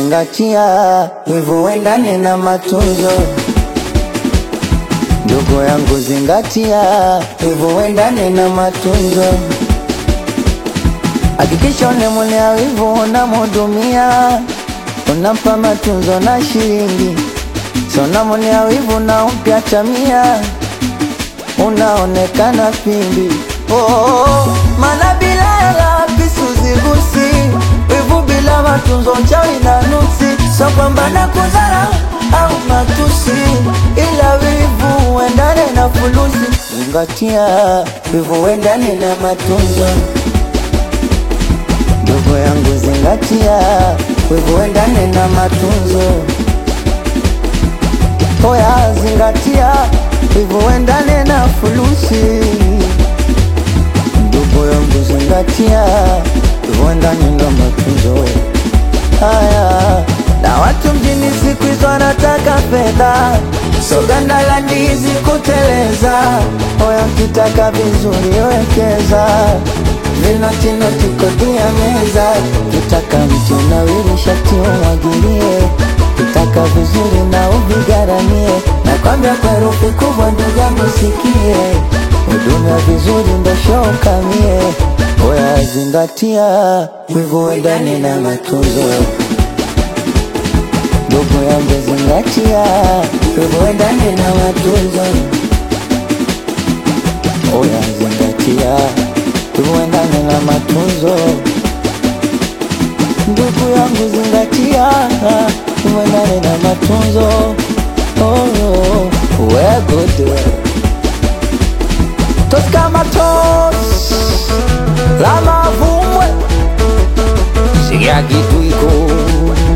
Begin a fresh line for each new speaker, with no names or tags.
zingatia, wivu uendane na matunzo. Ndugu yangu zingatia, wivu uendane na matunzo. Hakikisha unemwonea wivu unamhudumia, unampa matunzo na shilingi, so unamwonea wivu na umpya tamia, unaonekana pimbi. Oh, oh, oh, maana bila hela visu zigusi, wivu bila matunzo chawi na nuksi, so kwamba na kudharau au matusi, ila wivu uendane na fulusi. Zingatia, wivu uendane na matunzo. Ndugu yangu zingatia, wivu uendane na matunzo. Oya zingatia, wivu uendane na fulusi. Ndugu yangu zingatia, wivu uendane na matunzo. Haya, na watu mjini siku hizo wanataka fedha, so ganda la ndizi kuteleza. Oya ukitaka vizuri wekeza vinotinoti kodi ya meza, kitaka mti unawiri shati umwagilie, kitaka vizuri na uvigaramie, nakwambia kwa herufi kubwa ndugu yangu sikie, huduma vizuri ndo show kamie. Oya zingatia, wivu uendane na matunzo. Ndugu yangu zingatia, wivu uendane na matunzo. Oya zingatia, wivu uendane na matunzo. Ndugu yangu zingatia, wivu uendane na matunzo. Oh, oh, we're good. Toska matos, la mavumwe, sigia kitu iko